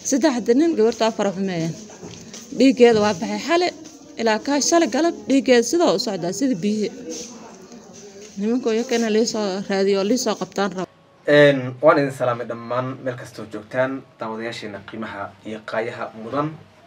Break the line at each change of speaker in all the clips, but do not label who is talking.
saddexda nin gabarta afar xumeeyeen dhiiggeeda waa baxay xale ilaa kaa shalay galab dhiiggeeda sidoo u socdaa sida biyihi nimanka iyakana liisoo raadiyo liisoo qabtaan rabo
waan idin salaamay dhammaan meel kastoo joogtaan daawadayaasheena qiimaha iyo qaayaha mudan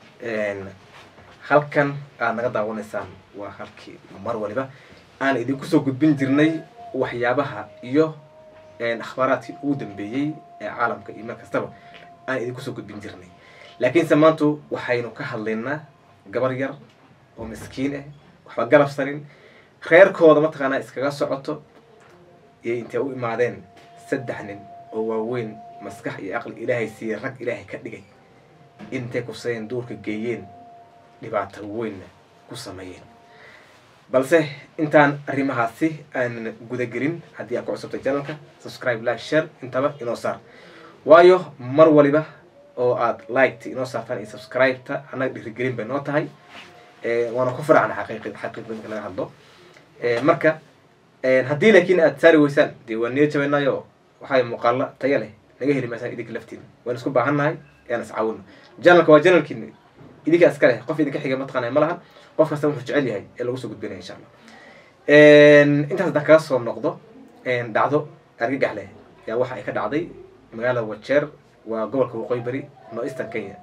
halkan aad naga daawanaysaan waa halkii mar waliba aan idinku soo gudbin jirnay waxyaabaha iyo akhbaaraadkii ugu dambeeyey ee caalamka iyo meel kastaba aan idinku soo gudbin jirnay laakiinse maantu waxaynu ka hadlaynaa gabar yar oo miskiin ah waxba galabsanin reerkooda mataqaanaa iskaga socoto iyo intay u imaadeen saddex nin oo waaweyn maskax iyo aqli ilaahay siiyey rag ilaahay ka dhigay intay kufsadeen duurka geeyeen dhibaato weynna ku sameeyeen balse intaan arrimahaasi aanan gudagelin haddii aad ku cusubtay channelka subscribe like share intaba inoo saar waayo mar waliba oo aad liketa inoo saartaan iyo subscribe-ta annaga dhirigelin bay noo tahay waana ku faracna xaqiiqi xaqiiqda marka laga hadlo marka haddii laakiin aad saari weysaan dee waa niyo jabaynayo waxaa muuqaalo taya leh naga heli maysaan idinka laftiina waan isku baahannahay yaan iscaawino janalka waa janalkiina idinka iska leh qof idinka xiga mataqaanay ma lahan qof kasta wuxuu jecel yahay ee lagu soo gudbinaya insha allah intaas haddaan kaga soo noqdo dhacdo argagax leh yaa waxa ay ka dhacday magaalada wajeer waa gobolka waqooyi bari no eastern kenya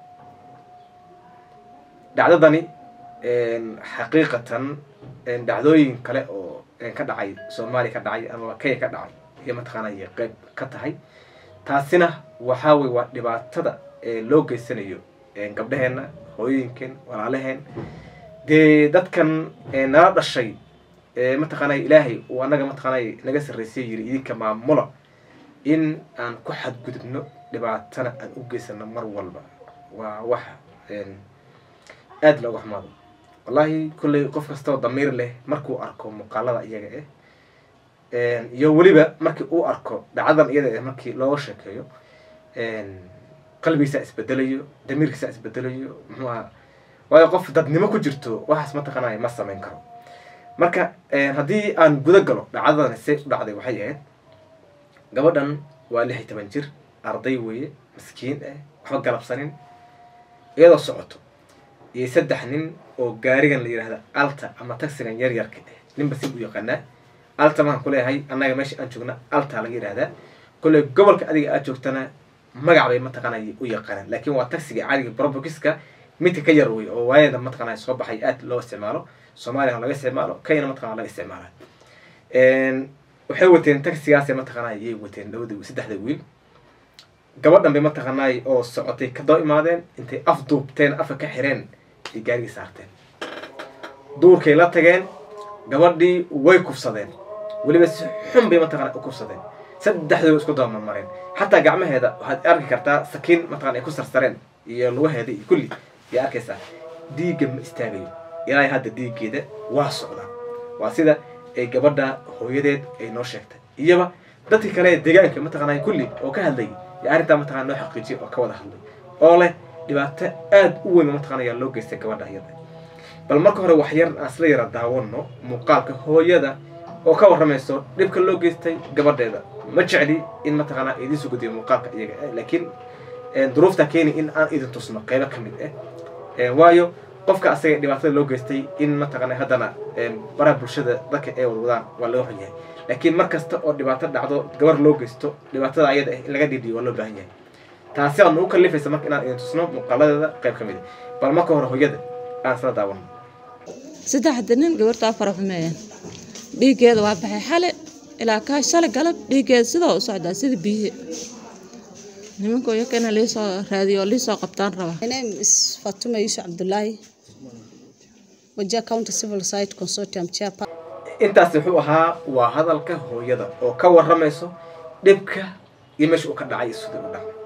dhacdadani xaqiiqatan dhacdooyin kale oo ka dhacay soomaaliya ka dhacay ama kenya ka dhacay iyo mataqaanay qeyb ka tahay taasina waxaa wey waa dhibaatada loo geysanayo gabdhaheenna hooyooyinkeen walaalaheen dee dadkan nala dhashay mataqaanay ilaahay uu annaga mataqaanay naga sarreysay yiri idinka maamula in aan ku xadgudubno dhibaatana aan u geysano mar walba waa wax aada looga xumaado wallahi kolley qof kastoo damiir leh markuu arko muuqaalada iyaga eh iyo weliba markii uu arko dhacdadan iyada eh markii looga sheekeeyo qalbigiisaa isbedelayo damiirkiisaa isbedelayo muxuu aha waayo qof dadnimo ku jirto waxaas mataqaanay ma samayn karo marka haddii aan guda galo dhacdadan se u dhacday waxay ahayd gabadhan waa lix iyo toban jir arday weeye miskiin ah waxba galabsanin iyadoo socoto iyo saddex nin oo gaarigan la yidhahda alta ama taxigan yar yarka ah ninba si u yaqaanaa alta maaan kuleeyahay annaga meesha aan joogna alta laga yidhahdaa kolley gobolka adiga aad joogtana magac bay mataqaanay u yaqaanaan laakiin waa taxiga caadiga brobokiska midka ka yar wey oo waayada mataqaanay soo baxay aad loo isticmaalo soomaaliya laga isticmaalo kenyana mataqana laga isticmaala waxay wateen taxigaasay mataqaanay yay wateen labada saddexda wiil gabadhan bay mataqaanay oo socotay kadaba imaadeen intay af duubteen afka ka xireen ay gaarigii saarteen duurkay la tageen gabadhii way kufsadeen weliba si xun bay mataqana u kufsadeen saddexdooda isku daba marmareen xataa gacmaheeda waxaad arki kartaa sakiin mataqana ay ku sarsareen iyo lugaheeda iyo kulli yaa arkaysaa dhiigga ma istaagayo ilaa hadda dhiiggeeda waa socdaa waa sida ay gabadha hooyadeed ay noo sheegtay iyaba dadkii kale deegaanka mataqaanay kulli oo ka hadlayay yaa arrintaa mataqana noo xaqiijiyay oo ka wada hadlay oo leh dhibaato aada u weyn mataqana yaa loo geystay gabadha iyada bal marka hore wax yar aan isla yara daawano muuqaalka hooyada oo ka warramayso dhibka loo geystay gabadheeda ma jecli in mataqaanaa idiin soo gudbiyo muuqaalka iyaga ah laakiin duruuftaa keeni in aan idin tusno qeybo ka mid ah waayo qofka asaga dhibaatada loo geystay in mataqaana haddana baraha bulshada dadka ay wadwadaan waa laga xun yahay laakiin mar kasta oo dhibaato dhacdo gabar loo geysto dhibaatada ayada ah in laga dhiidhiyo waa loo baahan yahay taasi aad nagu kalifaysa marka inaan idin tusno muuqaaladeeda qayb ka mid ah bal marka hore hooyada aan isla daawano
saddexda nin gabarta afar xumeeyeen dhiiggeeda waa baxay xale ilaa kaa shalay galab dhiiggeeda sidoo u socdaa sida biyihi nimanka iyakana liisoo raadiyo liisoo qabtaan raba
My name is Fatuma Yusuf Abdullahi, Wajir County Civil Society Consortium Chairperson.
intaas wuxuu ahaa waa hadalka hooyada oo ka warramayso dhibka iyo meesha uu ka dhacay iyo sidii u dhacay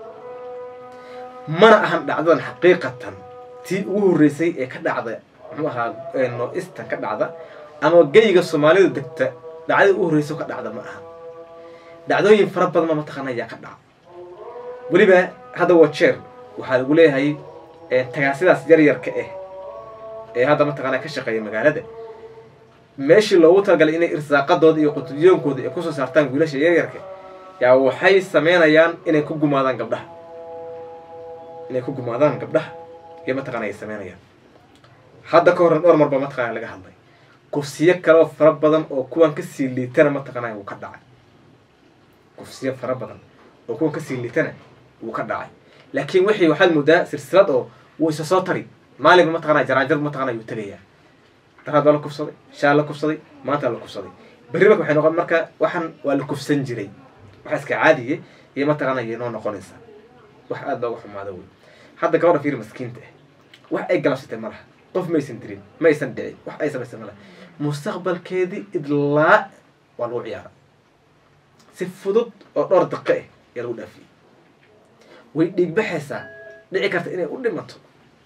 mana ahan dhacdadan xaqiiqatan tii ugu horreysay ee ka dhacda muxuu ahaa no-istan ka dhacda ama geyga soomaalidu degta dhacdada ugu horreysa ka dhacda ma aha dhacdooyin fara badan ma mataqaana ayaa ka dhaca weliba hadda waa jeer waxaa lagu leeyahay tagaasidaas yaryarka ah ee hadda mataqaana ka shaqeeya magaalada meeshii loogu talagalay inay irsaaqadooda iyo qutuliyoonkooda ay kusoo saartaan wiilasha yaryarka yaa waxay sameynayaan inay ku gumaadaan gabdhaha inay ku gumaadaan gabdhaha iyo mataqana ay sameynayaan hadda ka horna dhowr marba mataqana laga hadlay kufsiyo kaleo fara badan oo kuwan kasii liitana mataqana wuu ka dhacay kufsiyo fara badan oo kuwan kasii liitana wuu ka dhacay laakiin wixii waxaad moodaa silsilad oo wuu isa soo tari maalinba mataqana jaraanjar mataqana yuu tegayaa daraad waa la kufsaday shaal la kufsaday maanta la kufsaday berri marka waxay noqon marka waxan waa la kufsan jiray waxa iska caadiye iyo mataqana iyo noo noqonaysaa wax aada looga xumaado wey hadda gabadha fiiri maskiinta ah wax ay galabsatay ma laha qof maysan dirin ma aysan dhicin wax ay samaysay ma laha mustaqbalkeedii idlaa waa lagu ciyaara si fudud oo dhowr daqiiq ah ayaa lagu dhaafiyey way dhiigbaxaysaa dhici karta inay u dhimato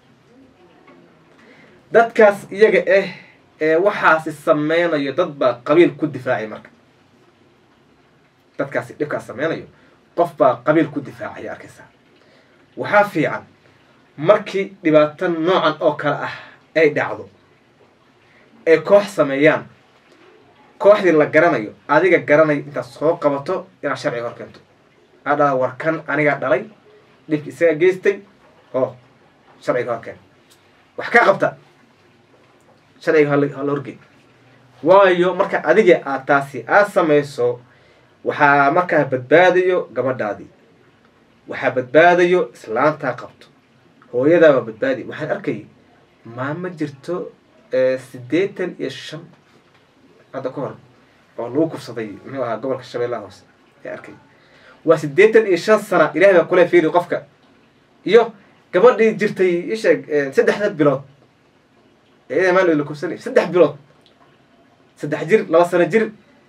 dadkaas iyaga ah ee waxaasi sameynayo dad baa qabiil ku difaacay marka dadkaasi dhibkaas sameynayo qof baa qabiil ku difaacaya arkaysaa waxaa fiican markii dhibaato noocan oo kale ah ay dhacdo ay koox sameeyaan kooxdii la garanayo adiga garanayo intaad soo qabato inaad sharciga hor keento aa dhala war kan anigaa dhalay dhibki isaga geystay oo sharciga hor keen wax ka qabta sharciga hala horgey waayo marka adiga aad taasi aad samayso waxaa markaa badbaadayo gabadhaadii waxaa badbaadayo islaantaa qabto hooyadaabaa badbaadi waxaan arkayay maamo jirto siddeetan iyo shan hadda ka hor oo lagu kufsaday muxuu ahaa gobolka shabeellaha hoose ayaa arkay waa siddeetan iyo shan sana ilahay baa kule fiiri qofka iyo gabadhii jirtay isheeg saddexda bilood ee maal la kufsanay saddex bilood saddex jir laba sano jir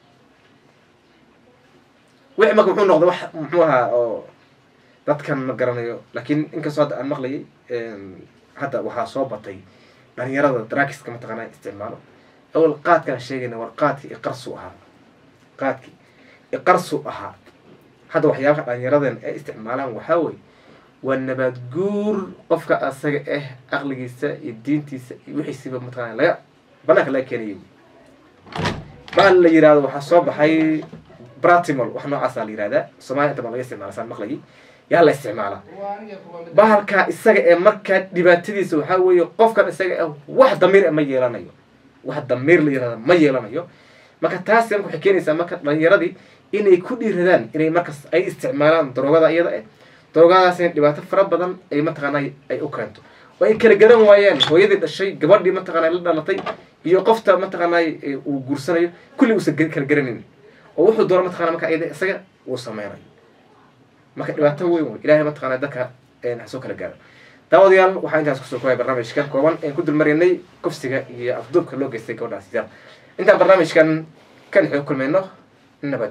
wixii marka muxuu noqday wax muxuu ahaa oo dadkan ma garanayo laakiin inkastoo hadda aan maqlayay hadda waxaa soo batay dhalinyarada draakiska mataqaanaa isticmaalo awal qaadkaan sheegayna war qaadkii iqarsu ahaa qaadkii iqarsu ahaa hadda waxyaabaha dhalinyaradan ay isticmaalaan waxaa weye waa nabaad guur qofka asaga ah aqligiisa iyo diintiisa iyo wixiisiba mataqana laga banaanka laga keenayo baa la yirahdo waxaa soo baxay bratimol wax noocaasa la yihahdaa somalia inta baa laga isticmaala saan maqlayay yaa la isticmaalaa bahalkaa isaga ee markaa dhibaatadiisa waxaa weeye qofkan isaga ah wax damiir ma yeelanayo wax damiir la yirahda ma yeelanayo marka taasi marka waxay keenaysaa marka dhalinyaradii inay ku dhiiradaan inay markas ay isticmaalaan daroogada iyada ah daroogadaasina dhibaato fara badan ay mataqaanaa ay u keento oo ay kala garan waayaan hooyadii dhashay gabadhii mataqaanaa la dhalatay iyo qofta mataqaanaa uu guursanayo kulli uusan kala garanayn oo wuxuu doono mataqana marka iyada isaga uu sameynayo marka dhibaato weyn wey ilahay mataqana dadka ha soo kala gaaro daawadayaal waxaa intaas kusoo koohay barnaamijkan kooban aan ku dulmarinay kufsiga iyo afduubka loo geystay gabadhaas yar intaan barnaamijkan kan xoo kulmayno nabad